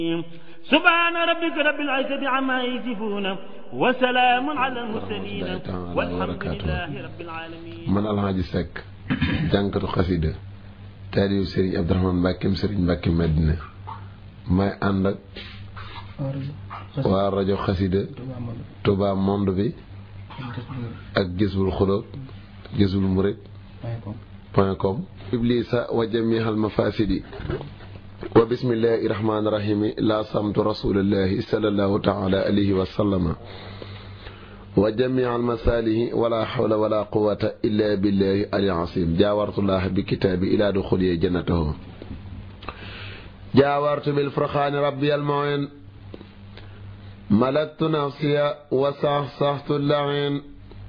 سبحان ربك رب العزة عما يصفون وسلام على المرسلين والحمد لله رب العالمين man Alhaji Seck jànkatu xasida taalibu Serigne Abdourahmane Mbàkkeem Serigne Mbàkke Madina may ànd ak waa rajo xasida Touba monde bi ak Jazbul Xulóob Jazbul Murid point com iblisa wa jamihal mafasidi wa bismillahi rahmani rahimi la samtu rasulillahi sallallahu taala alayhi wa sallama wa jamial masalihi wala hawla wala quwata illa billahi ali asim jaawartullah bi kitaabi ila duxuliye jannatahu jaawartu bil furxaani rabbi al muin malaktu nafsiya wa saxsaxtu lain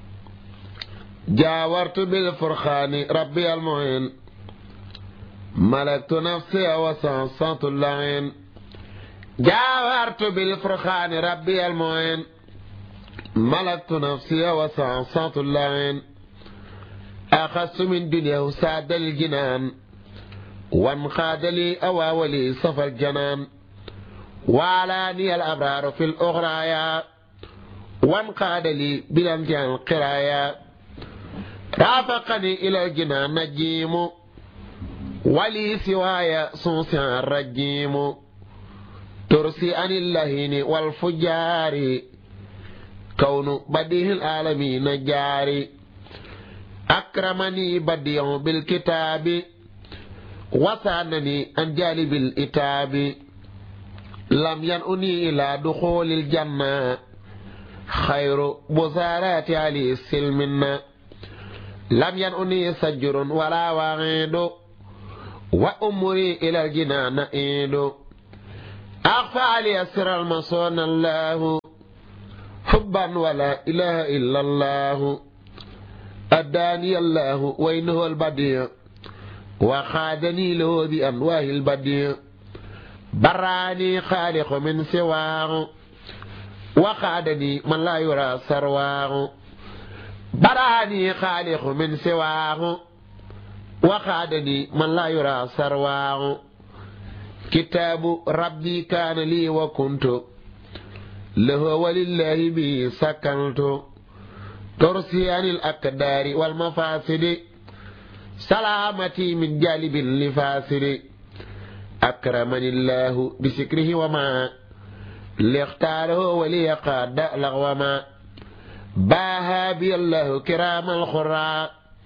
jaawartu bil furxaani rabbi al muin ملكت نفسي وصنصت اللعين جاورت بالفرخان ربي المعين ملكت نفسي وصنصت اللعين أخذت من دنيا ساد الجنان وانقاد لي أواولي صفى الجنان وعلاني الأبرار في الأغرايا وانقاد لي بلمجان القرايا رافقني إلى الجنان نجيم ولي سواي صوصا الرجيم ترسي عن اللهين والفجار كون بديه العالمين جاري أكرمني بديع بالكتاب وسانني عن جالب الإتاب لم ينؤني إلى دخول الجنة خير بزارات علي السلمنا لم ينؤني سجر ولا وغيد وأمري إلى الجنان إيد أخفى علي سر المصون الله حبا ولا إله إلا الله أداني الله وإنه البديع وخادني له بأنواه البديع براني خالق من سواه وخادني من لا يرى سرواه براني خالق من سواه وخادني من لا يرى سرواه كتاب ربي كان لي وكنت له ولله به سكنت ترسي عن الأقدار والمفاسد سلامتي من جالب لفاسد أكرمني الله بسكره وما لاختاره وليقاد لغوما باها بي الله كرام الخراء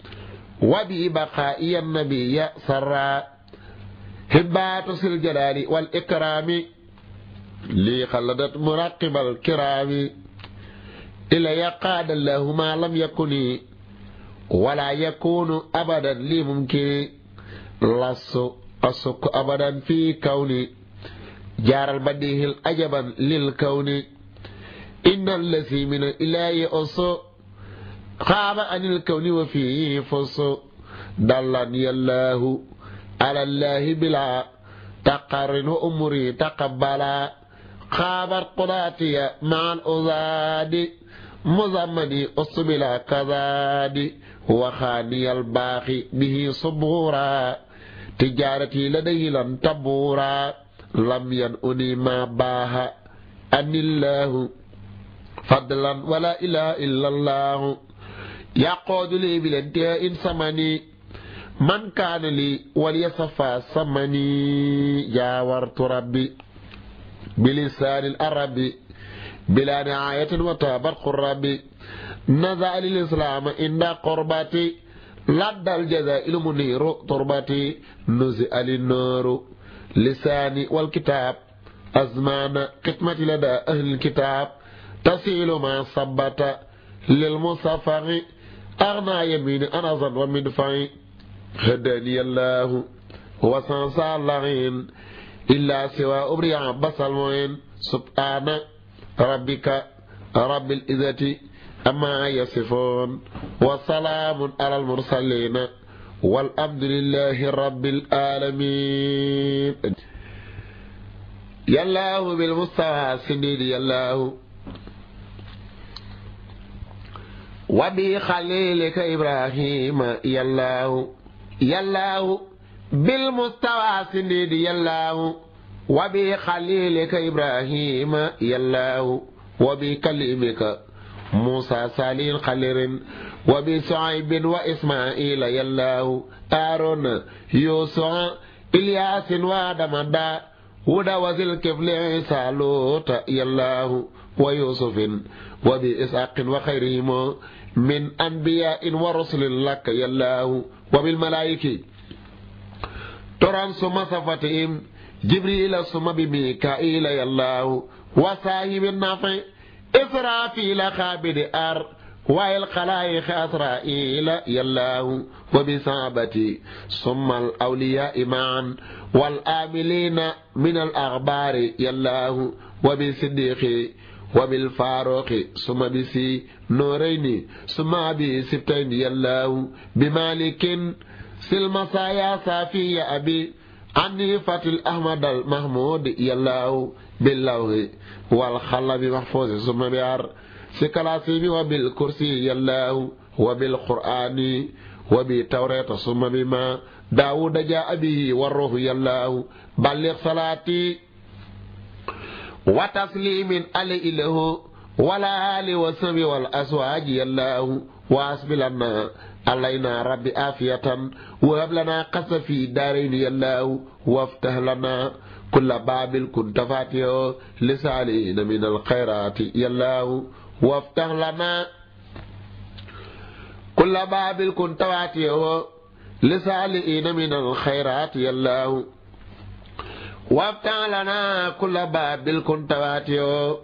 وببقائي النبي سرا هبات الجلال والإكرام لي خلدت مراقب الكرام إلى قاد الله ما لم يكن ولا يكون أبدا لي ممكن لص أسك أبدا في كوني جار البديه الأجبا للكون إن الذي من الإله أصو خاب عن الكون وفيه فص دلني الله على الله بلا تقرن أمري تقبلا خابت قضاتي مع الأزاد مزمني أصبلا كذاد وخاني الباخي به صبورا تجارتي لديه لن تبورا لم ينؤني ما باه أن الله فضلا ولا إله إلا الله يقود لي بالانتهاء سمني من كان لي وليصفى سمني جاورت ربي بلسان العربي بلا نعاية وتابر قربي نزع للإسلام إن قربتي لدى الجزاء المنير تربتي نزع للنور لساني والكتاب أزمان قسمتي لدى أهل الكتاب تسيل ما صبت للمصفغ أغنى يمين أنظا ومدفعي هداني الله وسنسى اللعين إلا سوى أبريع بس المعين سبحان ربك رب العزة أما يصفون وسلام على المرسلين والحمد لله رب العالمين يالله بالمستوى سنيد يالله وبخليلك إبراهيم يالله يالله بالمستوى سنيد يالله وبخليلك إبراهيم يا الله وبكلمك موسى سالين خلير وبسعيب وإسماعيل يا الله آرون يوسع إلياس وادمدا ودا وزل كفل عيسى لوط يا الله ويوسف وبإسحاق وخيرهم من أنبياء ورسل لك يا الله وبالملائكة تران ثم صفتهم جبريل ثم بميكائيل يا الله وصاحب النافع إسرافيل خابد أر والخلائق أسرائيل يا الله وبصحابتي ثم الأولياء معا والآملين من الأخبار يا الله وبصديق وبالفاروق ثم بسي نورين ثم بسبتين يا الله بمالك سلمسايا صافي يا أبي عني فتل أحمد المحمود يا الله باللوه والخلب محفوظ ثم بيار سكلاسي وبالكرسي يا الله وبالقرآن وبالتوراة ثم بما داود جاء به والروح يا الله بلغ صلاتي وتسليم علي له ولا آل وسم والأسواج يا الله واسب لنا علينا ربي آفية وهب لنا قص في دارين يا الله وافتح لنا كل باب كنت فاتحه لسالين من الخيرات يا الله وافتح لنا كل باب كنت فاتحه لسالين من الخيرات يا الله وافتح لنا كل باب كنت فاتحه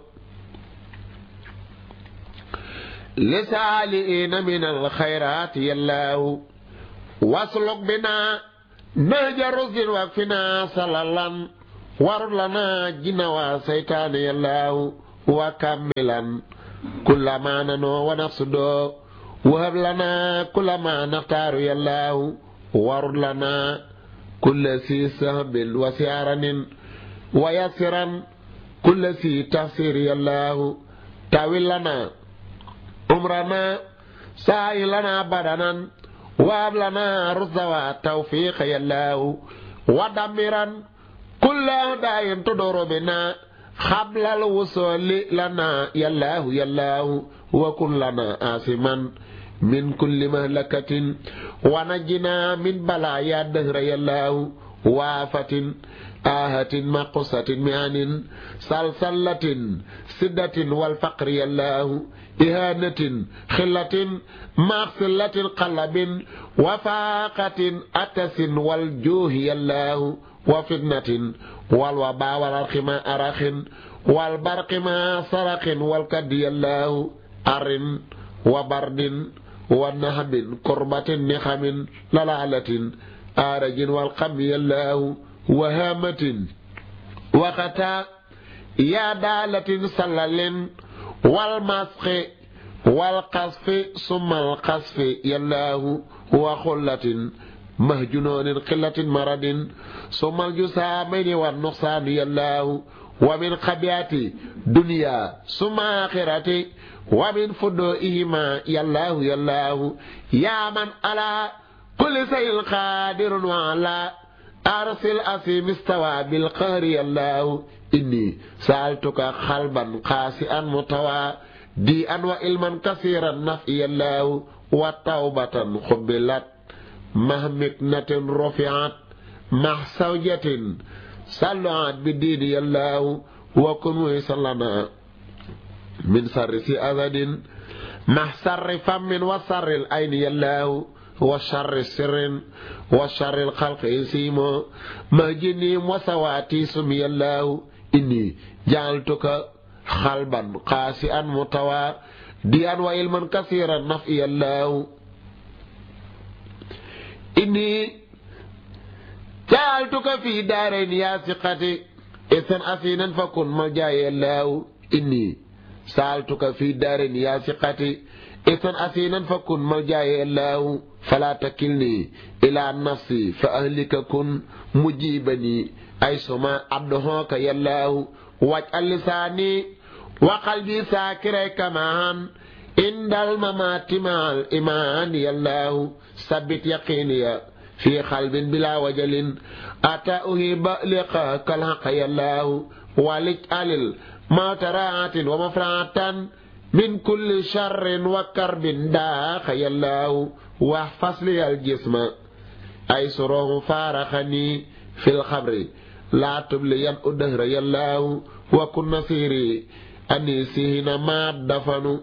لسالئين من الخيرات يا الله واسلك بنا نهج رشد واكفنا صلالا وارد لنا جن وسيطان يا الله وكملا كل ما ننو ونقصد وهب لنا كل ما نختار يا الله وارد لنا كل سي سهب وسيارن ويسرا كل سي تفسير يا الله تاويل لنا عمرنا سائل لنا بدنا وهب لنا رشد وتوفيق يا الله ودمرا كل داء تدور بنا قبل الوصول لنا يا الله يا الله وكن لنا آسما من كل مهلكة ونجنا من بلايا الدهر يا الله وافة آهة مقصة معن سلسلة سدة والفقر يا الله إهانة خلة مغسلة قلب وفاقة أتس والجوه يا الله وفتنة والوباء والأرخ ما أرخ والبرق ما صرخ والكد يا الله أر وبرد ونهب كربة نخم للعلة آرج والقم يا الله وهامة وختا يا دالة سلل والمسخ والقصف ثم القصف يا الله وخلة مهجنون قلة مرض ثم الجسامين والنقصان يا الله ومن خبيات دنيا ثم آخرة ومن فدوئهما يا الله يا الله يا من على كل شيء قادر وعلى أرسل أسيم استوى بالقهر يا الله إني سألتك قلبا قاسئا متوى ديئا وإلما كثيرا نفي الله وتوبة قبلت مع مكنة رفعت مع زوجة صلعت بدين يا الله وكن ويسلنا من سر أذد مع سر فم وسر العين يا الله وشر السر وشر الخلق إنسيم مهجني وسواتي سمي الله إني جعلتك خلبا قاسئا متوى ديا وعلما كثيرا نفي الله إني جعلتك في دارين يا ثقتي إذن أسينا فكن ملجاي الله إني سألتك في دارين يا ثقتي إذن أسينا فكن ملجاي الله فلا تكلني إلى نفسي فأهلك كن مجيبني أي سما عبدهوك يا الله واجعل لساني وقلبي ساكري كمان عند الممات مع الإيمان يا الله ثبت يقيني في قلب بلا وجل أتى أهيب لقاك الحق يا الله ولجعل الموت راعة ومفرعة من كل شر وكرب داخ يا الله واحفظ لي الجسم أي سره فارخني في الخبر لا تبلين الدهر يا الله وكن نصيري أنيسين ما دفنوا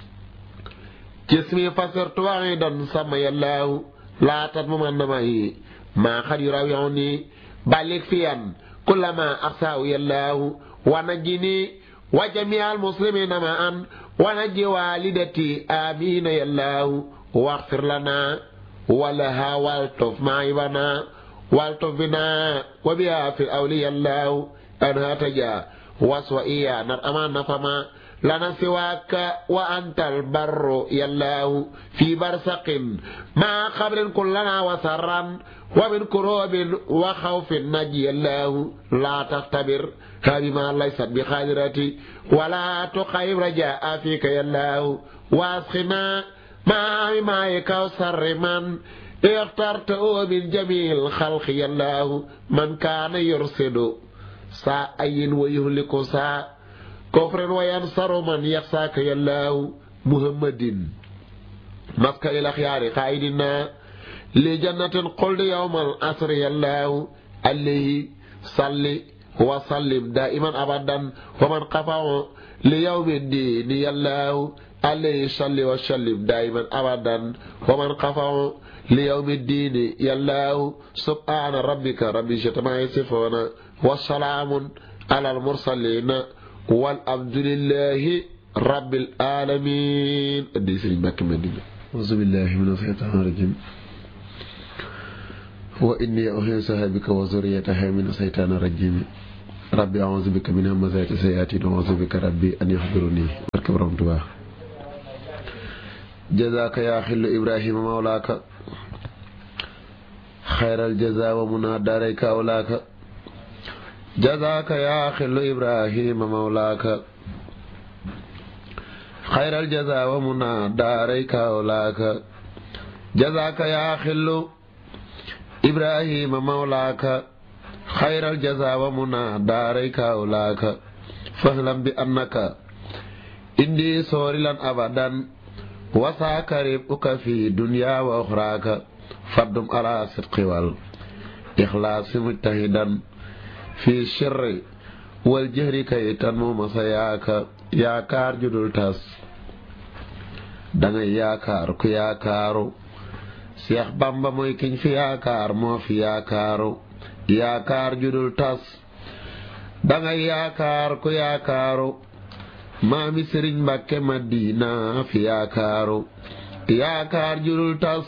جسمي فسرت وعيدا سمي الله لا تضمن معي ما قد يراوعني بلغ فيا كلما أخساه يا الله ونجني وجميع المسلمين معا ونجي والدتي آمين يا الله واغفر لنا ولها والطف معي بنا والطف بنا وبها في الأولياء الله أنها تجا وسوئيا نرأمان فما لنا سواك وأنت البر يا الله في برسق مع قبر كلنا وسرا ومن كروب وخوف نجي الله لا تختبر هذه ما ليست بخادرتي ولا تخيب رجاء فيك يا الله واسخنا مع ماء كوثر من اخترته من جميع الخلق يا الله من كان يرسل ساء ويهلك ساء كفر وينصر من يخساك يا الله محمد مسك إلى خيار قائدنا لجنة قل يوم الأسر يا الله عليه صلي وسلم دائما أبدا ومن قفع ليوم الدين يا الله عليه صلي وسلم دائما أبدا ومن قفع ليوم الدين يا الله سبحان ربك ربي شتما يصفون والسلام على المرسلين والحمد لله رب العالمين ادي سيرين مكي مدينة أعوذ بالله من الشيطان الرجيم وإني أحييها بك وذريتها من الشيطان الرجيم ربي أعوذ بك من همزات الشياطين وأعوذ بك ربي أن يحضرني barke borom Tuubaa جزاك يا خل إبراهيم مولاك خير الجزاء ومنى داريك أولاك جزاك يا خل إبراهيم مولاك خير الجزاء ومنى داريك أولاك جزاك يا خل إبراهيم مولاك خير الجزاء ومنى داريك أولاك فاعلم بأنك إني سورلا أبدا وساك ربك في دنيا وأخراك فدم على صدق والإخلاص مجتهدا في الشر والجهر كي تنمو مسياك yaakaar ju dul tas dangay yaakaar ku yaakaaru Seex Bamba mooy kiñ fi yaakaar moo fi yaakaaru yaakaar ju dul tas dangay yaakaar ku yaakaaru maami Sëriñ Mbàkke Madina fi yaakaaru yaakaar ju dul tas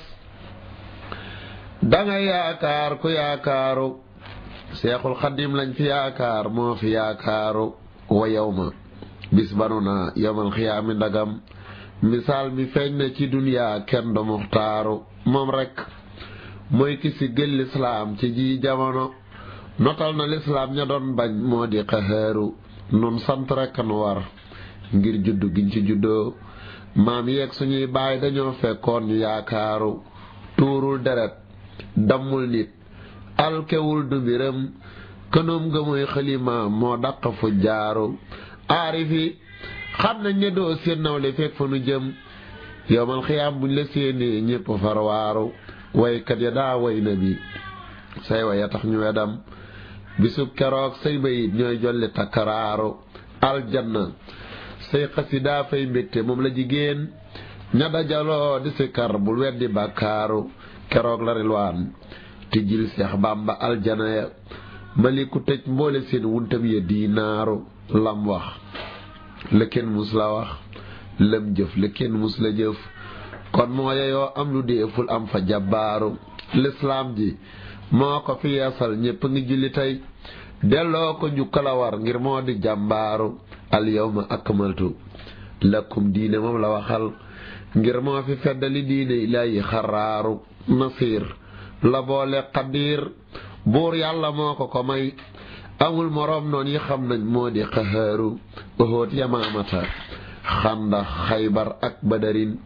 dangay yaakaar ku yaakaaru Seexul Xadim lañ fi yaakaar moo fi yaakaaru wa yawma bis banu na yomal xiyaami ndagam misaal mi feeñ na ci duniyaa kenn du muxtaaru moom rekk mooy ki si gël lislaam ci ji jamono notal na lislaam ña doon bañ moo di xaxaaru nun sant rekk nu war ngir juddu giñ ci juddoo maam yeeg suñuy baay dañoo fekkoon ñu yaakaaru tuurul deret dammul nit alkewul du mbiram kënoom nga mooy xalima moo daq fu jaaru aarifi xam nañ ne doo seen nawle fekk fa nu jëm yowmal xiyaam buñ la séenee ñépp farwaaru waykat ya daa way na bi say waya tax ñu wedam bisub keroog say bayit ñooy jolli takkaraaru aljanna say xasidaa fay mbégte moom la jigéen ña dajaloo di si kar bul weddi bàkkaaru keroog la rilwaan tijjil seex bàmba aljana ya maliku tëj mboole seen wuntam ya diinaaru lam wax la kenn mus la wax lam jëf la kenn mus la jëf kon moo yeyoo am lu deeful am fa jabbaaru lislaam ji moo ko fi yeesal ñépp ngi julli tey delloo ko njukkal a war ngir moo di jàmbaaru al yawma akmaltu lakum diine moom la waxal ngir moo fi feddali diine ilaahi xaraaru nasiir la boole xadiir buur yàlla moo ko ko may amul moroom noon yi xam nañ moo di xaxaaru oxoot yamaamata xanda xaybar ak badarin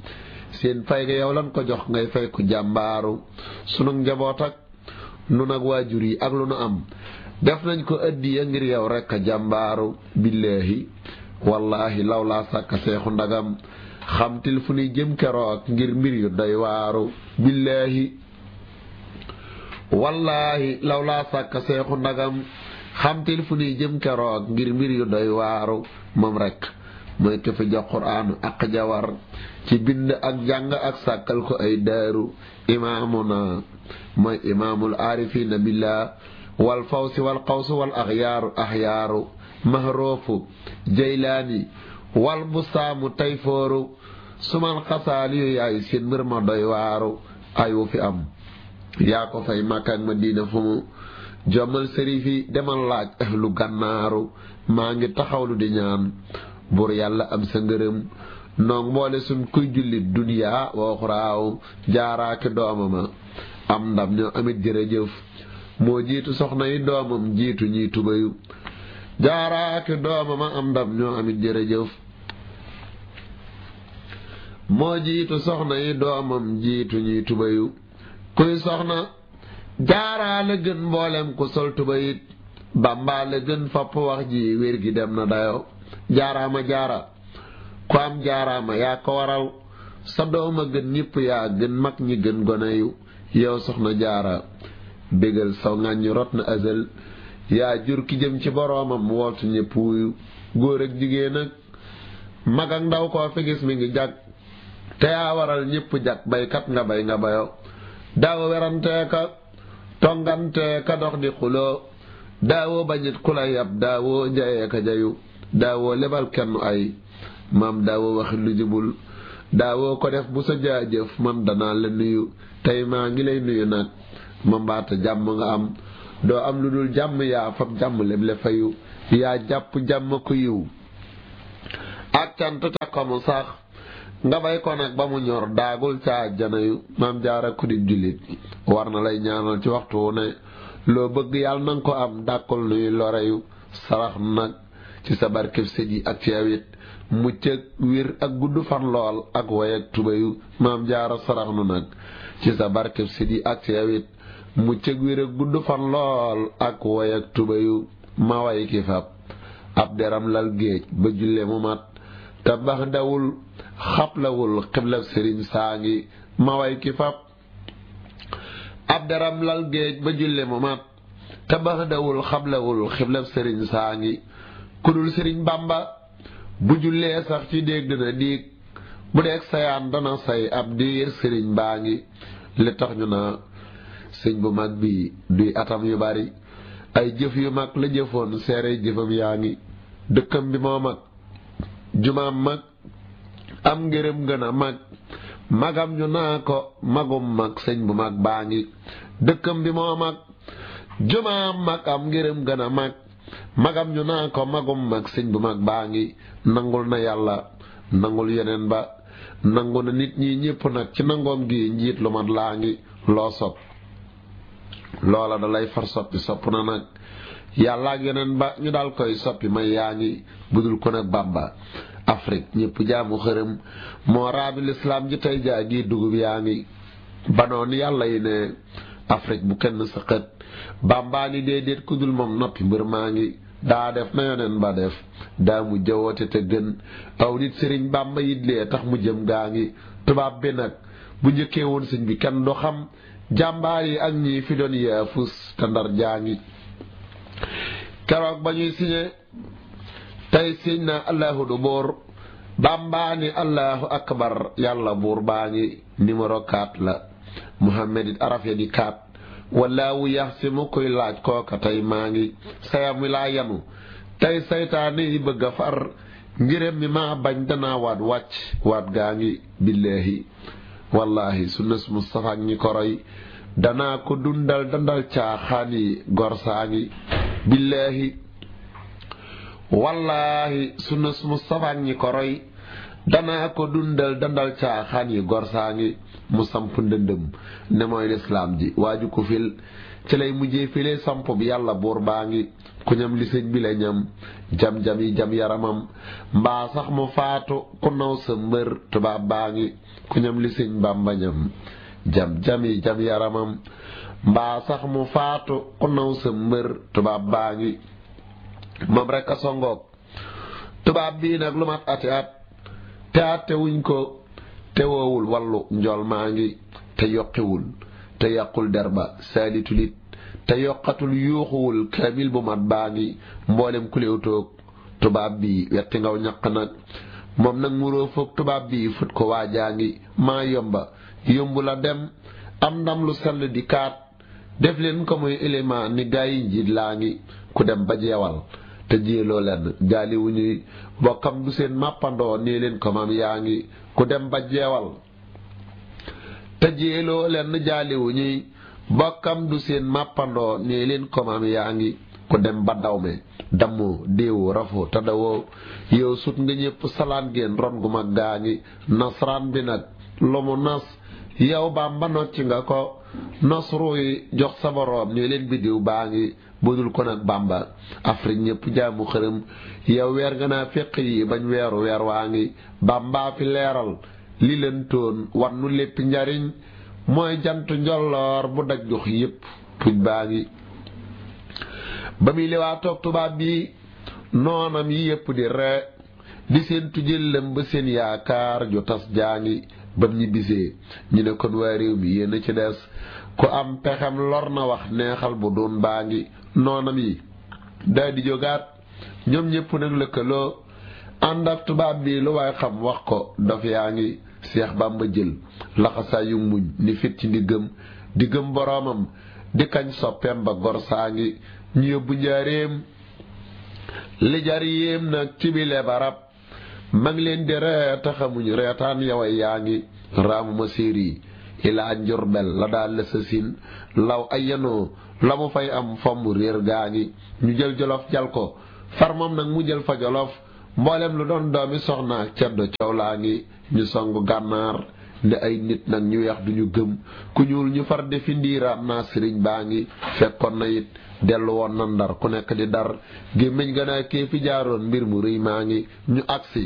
seen fay ga yow lan ko jox ngay fay ku jàmbaaru sunu njaboot ak nu nag waajur yi ak lu nu am def nañ ko addiya ngir yow rekk a jàmbaaru billaahi wallaahi law laa sàkk seexu ndagam xamtil fu nuy jëm keroog ngir mbir yu doy waaru billaahi wallaahi law laa sàkk seexu ndagam xamtil fu nuy jëm keroog ngir mbir yu doy waaru moom rekk mooy ke fi jox quraanu ak jawar ci bind ak jàng ak sàkkal ko ay daaru imaamuna mooy imaamul aarifiina billah wal fawsi wal qawsu wal axyaaru axyaaru mahroofu jaylaani wal busaamu tayfooru sumal xasaali yu yaay seen mbir ma doy waaru ayu fi am yaa ko fay Makka ak Madina fu mu jommal sërif yi demal laaj ahlu gànnaaru maa ngi taxawlu di ñaan buur yàlla am sa ngërëm noog mboole suñ kuy jullit duniyaa wooxuraaw jaaraaki doomama am ndam ñoo amit jërëjëf moo jiitu soxna yi doomam jiitu ñiy tubayu jaaraaki doomama am ndam ñoo amit jërëjëf moo jiitu soxna yi doomam jiitu ñiy tubayu kuy soxna jaaraa la gën mboolem ku sol tubayit bàmbaa la gën fapp wax ji wér gi dem na dayo jaaraama jaara ku am jaaraama yaa ko waral sa dooma gën ñëpp yaa gën mag ñi gën gone yu yow soxna jaara bégal saw ŋàññi rot na azal yaa jur ki jëm ci boroomam woltu ñëpp wuyu góor ak jigéen ak mag ak ndaw koo fi gis mi ngi jag te yaa waral ñëpp jag baykat nga bay nga bayo daawo werantee ka tongantee ka dox di xuloo daawoo bañit ku la yab daawoo jayee ka jayu daawoo lebal kenn ay maam daawoo waxi lu jubul daawoo ko def bu sa jaajëf man danaa la nuyu tey maa ngi lay nuyu nag ma mbaata jàmm nga am doo am lu dul jàmm yaa fab jàmm leble fayu yaa jàpp jàmm ku yiw ak cant ca ko mu sax nga bay ko nag ba mu ñor daagul ca àjjana yu maam jaara ku di jullit war na lay ñaanal ci waxtu wu ne loo bëgg yàlla nanga ko am dàkkul nuy loreyu sarax nag ci sa barkeb sët yi ak ci awit mucc ak wir ak gudd fan lool ak way ak tubayu maam jaara sarax nu nag ci sa barkeb sët yi ak ci awit mucc ak wir ak gudd fan lool ak way ak tubayu ma way ki fab ab deram lal géej ba julle mu mat te bax dawul xablawul xiblab sëriñ saa ngi ma way ki fab ab deram lal géej ba julle mu mat te bax dawul xablawul xiblab sëriñ saa ngi kudul sëriñ bàmba bu jullee sax ci dégg dina diig bu deeg sayaan dana say ab diir sëriñ baa ngi li tax ñu na sëñ bu mag bi duy atam yu bari ay jëf yu mag la jëfoon seere jëfam yaa ngi dëkkam bi moo mag jumaam mag am ngërëm gën a mag magam ñu naa ko magum mag sëñ bu mag baa ngi dëkkam bi moo mag jumaam mag am ngërëm gën a mag magam ñu naa ko magum mag sëñ bu mag baa ngi nangul na yàlla nangul yeneen ba nangu na nit ñi ñépp nag ci nangoom gi njiit lu mat laa ngi loo sopp loola da lay far soppi sopp na nag yàlla ak yeneen ba ñu daal koy soppi may yaa ngi budul ko nag bàmba Afrique ñépp jaamu xërëm moo raabi lislaam ji tey jaa gi dugub yaa ngi banoon yàlla yi ne Afrique bu kenn sa xët bàmbaa ni déedéet ku dul moom noppi mbër maa ngi daa def na yoneen ba def daa mu jëwoote te gën aw nit sëriñ bàmba yitlee tax mu jëm gaa ngi tubaab bi nag bu njëkkee woon sëñ bi kenn du xam jàmbaar yi ak ñi fi doon yaafus te ndar jaa ngi keroog ba ñuy siñe tey siñ na allahu du buur bàmbaa ni allahu akbar yàlla buur baa ngi numéro 4 la muhammad it araf ya di 4 wallaahu yax si mu koy laaj kooka tey maa ngi sayam wi laa yanu tey saytaane yi bëgg a far ngirem mi maa bañ danaa waat wàcc waat gaa ngi billaahi wallaahi sunna su Mustafa ak ñi ko roy danaa ko dundal dandal caaxaan yi gor saa ngi billaahi wallaahi sunna su Mustafa ak ñi ko roy danaa ko dundal dandal caaxaan yi gor saa ngi mu samp ndëndëm ne mooy lislaam ji waaju ko fil ci lay mujjee file samp bi yàlla buur baa ngi ku ñam li sëñ bi la ñam jam-jam yi jam yaramam mbaa sax mu faatu ku naw sa mbër tubaab baa ngi ku ñam li sëñ bàmba ñam jam-jam yi jam yaramam mbaa sax mu faatu ku naw sa mbër tubaab baa ngi moom rek a songoog tubaab bii nag lu mat ati at te atte wuñ ko te woowul wallu njool maa ngi te yokkiwul te yàqul derba saalitulit te yokkatul yuuxuwul kaamil bu mat baa ngi mboolem kuléew toog tubaab bi wetti ngaw ñaq nag moom nag muroo foog tubaab bi fut ko waajaa ngi maa yomba yombu la dem am ndam lu sell di kaat def leen ko muy élément ni gaa yi njiit laa ngi ku dem ba jeewal te jéeloo leen gaali wu ñuy bokkam du seen màppandoo nee leen ko maam yaa ngi ku dem ba jeewal te jéeloo leen jaali wu ñuy bokkam du seen màppandoo nee leen ko maam yaa ngi ku dem ba dawme dammoo déewoo rafoo te dawoo yow sut nga ñépp salaan génn ron gu mag gaa ngi nasraan bi nag lu mu nas yow baam ba nocci nga ko nasru yi jox sa boroom nee leen biddiw baa ngi budul ko nag bàmba afrique ñépp jaamu xërëm yow weer nga naa féq yi bañ weeru weer waa ngi bàmbaa fi leeral li leen toon wan nu lépp njariñ mooy jant njolloor bu daj gox yépp puj baa ngi ba muy liwaa toog tubaab bi noonam yi yépp di ree di seen tujëllam ba seen yaakaar ju tas jaa ngi bam ñi bisee ñu ne kon waa réew mi yéen a ci des ku am pexem lor na wax neexal bu doon baa ngi noonam yi daal di jógaat ñoom ñépp nag lëkkaloo ànd ak tubaab bi lu waay xam wax ko dof yaa ngi seex bàmba jël laxasaa yu muñ ni fit ci ndiggam diggam boroomam di kañ soppeem ba gor saa ngi ñu yóbbu njaareem li jar yéem nag ci bile barab ma ngi leen di ree taxamuñ reetaan yaway yaa ngi raamuma séeri ilaa njurbel la daal la sa sin law ay yanoo la mu fay am fomm réer gaa ngi ñu jël jolof jal ko far moom nag mu jël fa jolof mboolem lu doon doomi soxna ak ceddo coow laa ngi ñu songu gànnaar ne ay nit nag ñu weex duñu gëm ku ñuul ñu far defi ndiiraam naa sëriñ baa ngi fekkoon na it dellu woon na ndar ku nekk di dar gémmiñ gën a kee fi jaaroon mbir mu rëy maa ngi ñu agsi